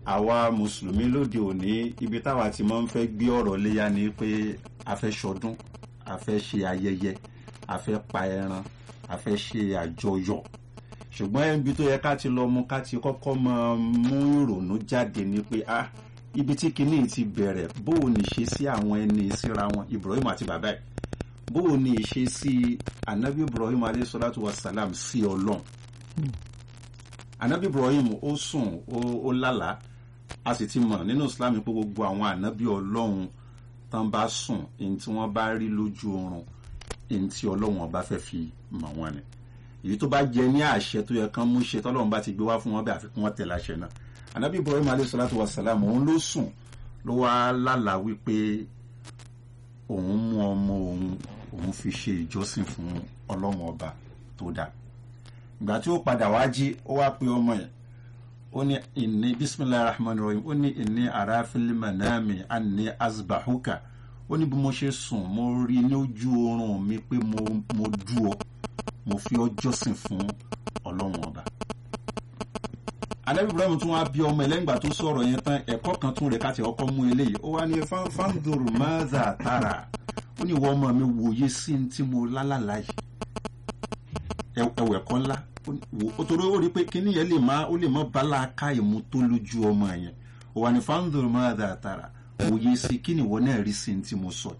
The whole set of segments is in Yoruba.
àwa mùsùlùmí lóde òní ibi táwa ti máa ń fẹ́ gbé ọ̀rọ̀ léyà ni pé a fẹ́ ṣọdún a fẹ́ ṣe ayẹyẹ a fẹ́ pa ẹran a fẹ́ ṣe àjọyọ̀ ṣùgbọ́n ibi tó yẹ ká ti lọ mú ká ti kọ́kọ́ máa mú ìrònú jáde ni pé ah ibi tí kinní ti bẹ̀rẹ̀ bóò ní ṣe sí àwọn ẹni síra wọn Ibrahim àti bàbá ẹ̀ bóò ní ṣe sí anabi Ibrahim alayhi salatu wa salam sí Ọlọ́run anabi Ibrahim ó sùn ó lálàá a sì ti mọ̀ nínú Islam pé gbogbo àwọn anabi Ọlọ́run tán bá sùn èyí tí wọ́n bá rí lójú oorun èyí tí Ọlọ́run ọba fẹ́ fi mọ̀ wọ́n ni èyí tó bá jẹ ní àṣẹ tó yẹ kán mú ṣe tọ́lọ́run bá ti gbé wá fún wọn bẹ́ẹ̀ àfikún wọn tẹ̀lé àṣẹ náà anabi ibrahim alayhi salatu wa salam òun ló sùn ló wá lálàá wípé òun mú ọmọ òun òun fi ṣe ìjọsìn fún ọlọ́run ọba tó dá ìgbà tí ó padà wá jí ó wá pe ọmọ yẹn ó ní ìní bisimilahi rahman rahim ó ní ìní arafil manami anni azbahuka ó ní bí mo ṣe sùn mo rí ní ojú oorun mi pé mo mo dú ọ mo fi ọ jọ́sìn fún ọlọ́run ọba anabi ibrahim tún wá bí ọmọ ẹ lẹ́yìn ìgbà tó sọ̀rọ̀ yẹn tán ẹ̀kọ́ kan tún rẹ̀ káti ọkọ mú eléyìí ó wá ní fandoro maza tara ó ní ìwọ ọmọ mi wòye sí ní tí mo lálàlá yìí ẹwẹ̀ kọ́ ńlá ó torí ó rí pé kíní yẹn lè má ó lè má bala ká ìmú tó lójú ọmọ yẹn ó wá ní fandoro maza tara wòye sí kí ni ìwọ náà rí sí ní tí mo sọ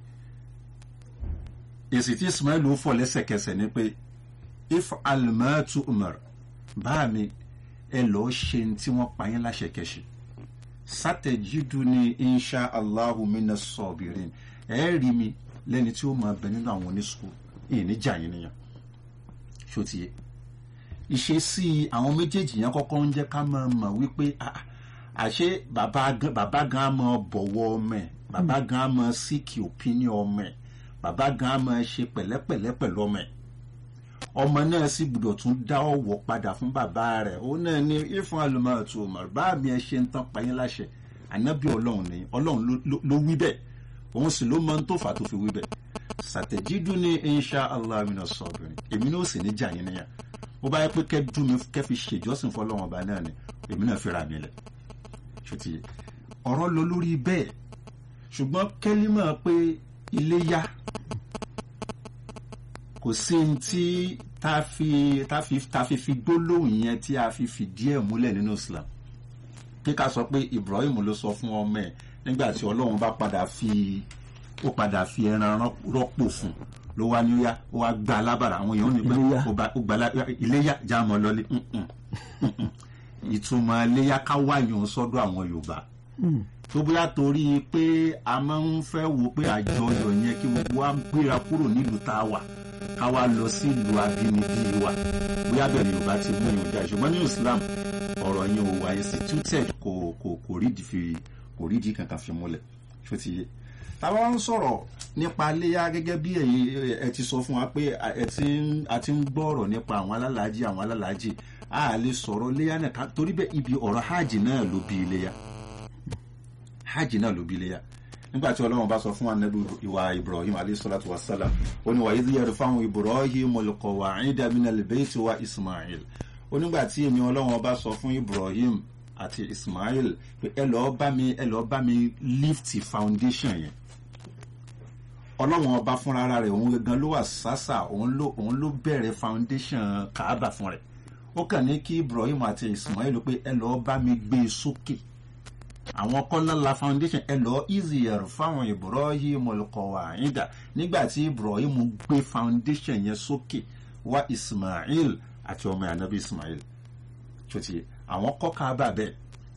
èsì tí ismail ó fọ̀ lẹ́sẹ̀kẹsẹ̀ ni pé if alimatu umar bá mi ẹ lọ́ọ́ ṣe ní tí wọ́n pa yín láṣẹ kẹṣẹ sátẹ̀jídù ní insha allahu mina sọ̀bìrín ẹ rí mi lẹ́ni tí ó máa bẹ nínú àwọn oníṣòwò ìníjà yín nìyẹn ṣó ti yẹ ìṣesí àwọn méjèèjì yẹn kọ́kọ́ ń jẹ́ ká máa mọ̀ wípé àṣé bàbá gan máa bọ̀wọ̀ ọmọ ẹ̀ bàbá gan máa síkì opinion ọmọ ẹ̀ bàbá gan máa ṣe pẹ̀lẹ́pẹ̀lẹ́ pẹ̀lú ọmọ ẹ̀ ọmọ náà sì gbọ́dọ̀ tún dá ọ̀wọ̀ padà fún bàbá rẹ̀ ó náà ní ìfún alùmọ̀ọ́tò Umar bá mi ẹ ṣe ń tán payín láṣẹ ànábì ọlọ́run ni ọlọ́run ló wí bẹ́ẹ̀ òun sì ló máa ń tó fà tó fi wí bẹ́ẹ̀ sàtẹ̀jídú ní insha Allah mina sọ̀bìnrin èmi náà sì ní jà yín níyà bó bá yẹ pé kẹ́dú mi kẹ́ fi ṣèjọ́sìn fọlọ́run ọba náà ni èmi náà fi ra mi lẹ̀ ṣùtì ọ̀rọ̀ lọ lórí bẹ́ẹ̀ ṣùgbọ́n kẹ́límọ̀ pé iléyá kò sí ní tí tá fi tá fi tá fi fi gbólóhùn yẹn tí a fi fìdí ẹ̀ múlẹ̀ nínú Islam kí ká sọ pé Ibrahim ló sọ fún ọmọ ẹ̀ nígbà tí Ọlọ́run bá padà fi ó padà fi ẹran rọ́pò fún ló wá níyà ó wá gba alábàrà àwọn èèyàn ní pé ó gba iléyà jáàmọ́ lọ́lé ìtumọ̀ iléyà ká wáyàn sọ́dọ̀ àwọn Yorùbá tó bóyá torí pé a máa ń fẹ́ wo pé àjọyọ̀ yẹn kí gbogbo wa gbéra kúrò nílùú tá a wà ká wá lọ sí ìlú abínibí wa bóyá bẹ̀rẹ̀ yorùbá ti mú ìyọ̀njà ṣùgbọ́n ní islam ọ̀rọ̀ yẹn ò wá instituted kò kò kò rídìí fi kò rídìí kankan fi múlẹ̀ ṣó ti yé táwa wá ń sọ̀rọ̀ nípa léyà gẹ́gẹ́ bí ẹ ti sọ fún wa pé ẹ ti ń a ti ń gbọ́ ọ̀rọ̀ nípa àwọn alálàájì àwọn alálàájì a lè sọ̀rọ̀ léyà náà torí bẹ́ẹ̀ ibi ọ̀rọ̀ hajj náà ló bí léyà hajj náà ló bí léyà nígbà tí ọlọ́run bá sọ fún anabi ìwà ibrahim alayhisalatu wasalam ó ní wàyí yẹrù fáwọn ibrahim alqawa'ida minal bayti wa ismail ó nígbà tí èmi ọlọ́run bá sọ fún ibrahim àti ismail pé ẹ lọ́ọ́ bá mi ẹ lọ́ọ́ bá mi lift foundation yẹn ọlọ́run ọba fúnra ara rẹ̀ òun gangan ló wà sásà òun ló òun ló bẹ̀rẹ̀ foundation kaaba fún rẹ̀ ó kàn ní kí ibrahim àti ismail pé ẹ lọ́ọ́ bá mi gbé e sókè àwọn kọ́lọ́la foundation ẹ lọ́ọ́ easier fáwọn ibrahim al-qawaida nígbà tí ibrahim gbé foundation yẹn sókè wá ismail àti ọmọ ànábì ismail ṣòtì àwọn kọ́ kaaba bẹ́ẹ̀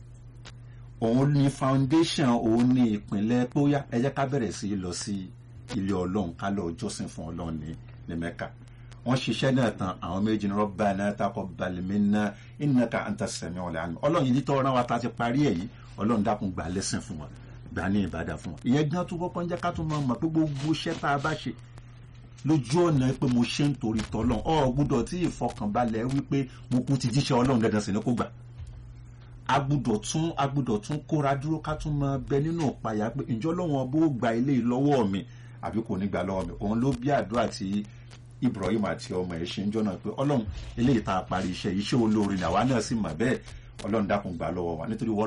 òun ní foundation òun ní ìpínlẹ̀ póyá ẹ jẹ́ ká bẹ̀rẹ̀ sí í lọ sí ilé ọlọ́run ká lọ jọ́sìn fún ọlọ́run ní ní mẹ́ka wọ́n ṣiṣẹ́ náà tán àwọn méjì ní rabbana taqabbal minna innaka anta sami'ul alim ọlọ́run yìí tó rán wa ta ti parí ẹ̀ yìí ọlọ́run dákun gbà lẹ́sìn fún wa gbà ní ìbàdà fún wa ìyẹn gan tó kọ́kọ́ ń jẹ́ ká tún máa mọ̀ pé gbogbo iṣẹ́ tá a bá ṣe lójú ọ̀nà pé mo ṣe ń torí tọ́lọ́run ọ̀ gbúdọ̀ tí ìfọkànbalẹ̀ wípé mo kú ti jíṣẹ́ ọlọ́run dandan sí ni kó gbà agbúdọ̀ tún agbúdọ̀ tún kóra dúró ká tún máa bẹ nínú ìpayà pé ǹjọ́ lọ́wọ́n bó gba ilé lọ́wọ́ mi àbí kò ní gbà lọ́wọ́ mi òun ló bí àdúrà tí Ibrahim àti ọmọ ẹ̀ ṣe ń jọ́nà pé ọlọ́run eléyìí tá a parí iṣẹ́ iṣẹ́ olóore làwa náà sì mà bẹ́ẹ̀ ọlọ́run dákun gbà lọ́wọ́ wa nítorí